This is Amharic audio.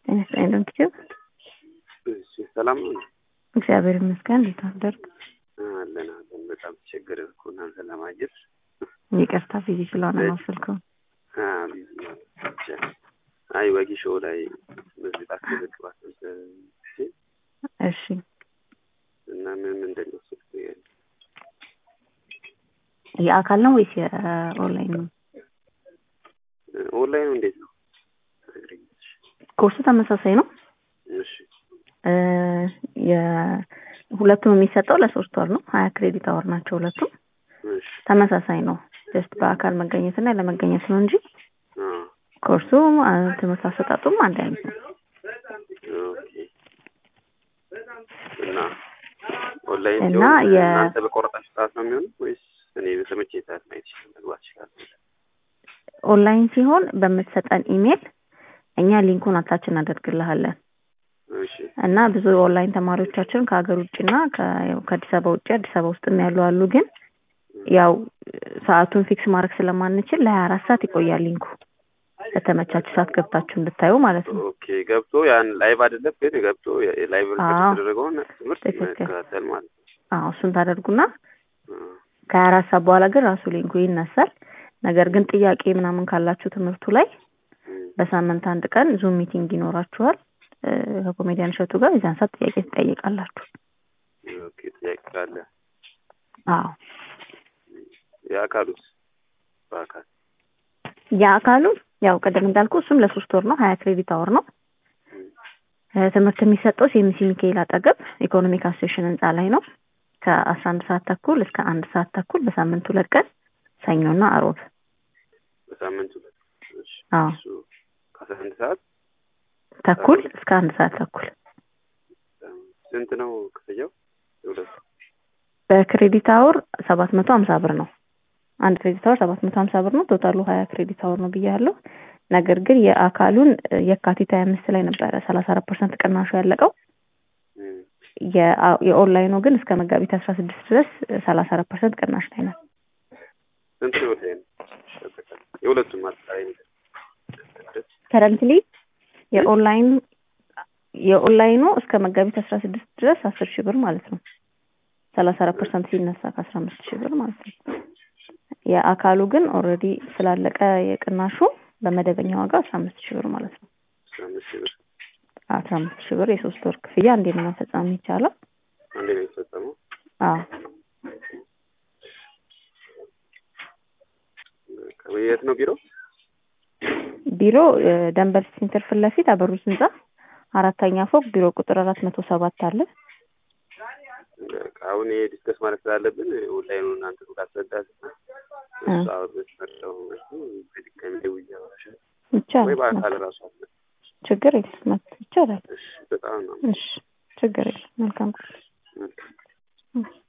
ጤና ይስጥልኝ ዶክተር እሺ ሰላም ነው እግዚአብሔር ይመስገን። እንዴት አደርግ? አለን አለን። በጣም ተቸገርን እኮ እናንተን ለማግኘት። ይቅርታ ቢዚ ስለሆነ ነው ስልኩ። አ ቢዚ ነው ብቻ። አይ ወጊ ሾው ላይ በዚህ ታስመዘግባት ነበር እሺ እና ምን ምንድን ነው ስልክ የአካል ነው ወይስ የኦንላይን ነው? ኦንላይኑ እንዴት ነው ትነግሪኛለሽ? ኮርሱ ተመሳሳይ ነው። እሺ እ የ- ሁለቱም የሚሰጠው ለሶስት ወር ነው። ሀያ ክሬዲት አወር ናቸው ሁለቱም። እሺ ተመሳሳይ ነው። ጀስት በአካል መገኘትና ለመገኘት ነው እንጂ አ ኮርሱ አ፣ ትምህርት አሰጣጡም አንድ አይነት ነው። ኦኬ እና ኦንላይን እና ሲሆን የ- እናንተ በቆረጣችሁ ሰዓት ነው የሚሆነው ወይስ እኔ በተመቼ ሰዓት ማየት ይችላል መግባት ይችላል? ኦንላይን ሲሆን በምትሰጠን ኢሜል እኛ ሊንኩን አታች እናደርግልሃለን እሺ እና ብዙ ኦንላይን ተማሪዎቻችን ከሀገር ውጭና ከ- ያው ከአዲስ አበባ ውጭ አዲስ አበባ ውስጥም ያሉ አሉ። ግን ያው ሰዓቱን ፊክስ ማድረግ ስለማንችል ለሀያ አራት ሰዓት ይቆያል ሊንኩ ለተመቻችሁ ሰዓት ገብታችሁ እንድታዩ ማለት ነው። ኦኬ ገብቶ ያን ላይቭ አይደለም ግን ገብቶ ላይቭ ሪከርድ አዎ። የተደረገውን ትምህርት ትክክል። መከታተል ማለት ነው። አዎ እሱን ታደርጉና አ፣ ከሀያ አራት ሰዓት በኋላ ግን ራሱ ሊንኩ ይነሳል። ነገር ግን ጥያቄ ምናምን ካላችሁ ትምህርቱ ላይ እም፣ በሳምንት አንድ ቀን ዙም ሚቲንግ ይኖራችኋል እ፣ ከኮሜዲያን እሸቱ ጋር የዛን ሰዓት ጥያቄ ትጠይቃላችሁ። ኦኬ ጥያቄ ካለ አዎ የአካሉስ በአካል የአካሉ ያው ቅድም እንዳልኩ እሱም ለሶስት ወር ነው። ሀያ ክሬዲት አወር ነው። እ፣ ትምህርት የሚሰጠው ሴሚሲ ሚካኤል አጠገብ ኢኮኖሚክ አሶሴሽን ህንጻ ላይ ነው። ከአስራ አንድ ሰዓት ተኩል እስከ አንድ ሰዓት ተኩል በሳምንት ሁለት ቀን ሰኞና አሮብ። በሳምንት ሁለት እሺ። አዎ እሱ ከአስራ አንድ ሰዓት ተኩል እስከ አንድ ሰዓት ተኩል ስንት ነው ክፍያው? የሁለቱ በክሬዲት አወር ሰባት መቶ ሀምሳ ብር ነው። አንድ ክሬዲት አወር ሰባት መቶ ሀምሳ ብር ነው። ቶታሉ ሀያ ክሬዲት አወር ነው ብያለሁ። ነገር ግን የአካሉን እ፣ የካቲት ሀያ አምስት ላይ ነበረ ሰላሳ አራት ፐርሰንት ቅናሹ ያለቀው። እም፣ የአ- የኦንላይኑ ግን እስከ መጋቢት አስራ ስድስት ድረስ ሰላሳ አራት ፐርሰንት ቅናሽ ላይ ነው። ስንት ነው ወደ የሁለቱም አጠቃላይ ነገር ከረንትሊ የኦንላይን የኦንላይኑ እስከ መጋቢት አስራ ስድስት ድረስ አስር ሺህ ብር ማለት ነው። ሰላሳ አራት ፐርሰንት ሲነሳ ከአስራ አምስት ሺህ ብር ማለት ነው። የአካሉ ግን ኦልሬዲ ስላለቀ የቅናሹ በመደበኛ ዋጋ አስራ አምስት ሺህ ብር ማለት ነው። አስራ አምስት ሺህ ብር አስራ አምስት ሺህ ብር የሶስት ወር ክፍያ እንዴት ነው መፈጸም ይቻላል? አንዴ ነው የተፈጸመው። አዎ የት ነው ቢሮ? ቢሮ እ፣ ደንበል ሴንተር ፊት ለፊት አበሩት ህንጻ አራተኛ ፎቅ ቢሮ ቁጥር አራት መቶ ሰባት አለ። በቃ አሁን ይሄ ዲስከስ ማለት ስላለብን ኦንላይኑ እናንተ ካስረዳት እሱ አበስመርጠው በድጋሚ ደውዬ አወራሻለሁ ወይ ይቻላል። በአካል ራሱ አለ። ችግር የለም ይቻላል። እሺ በጣም ነው እሺ ችግር የለም። መልካም መልካም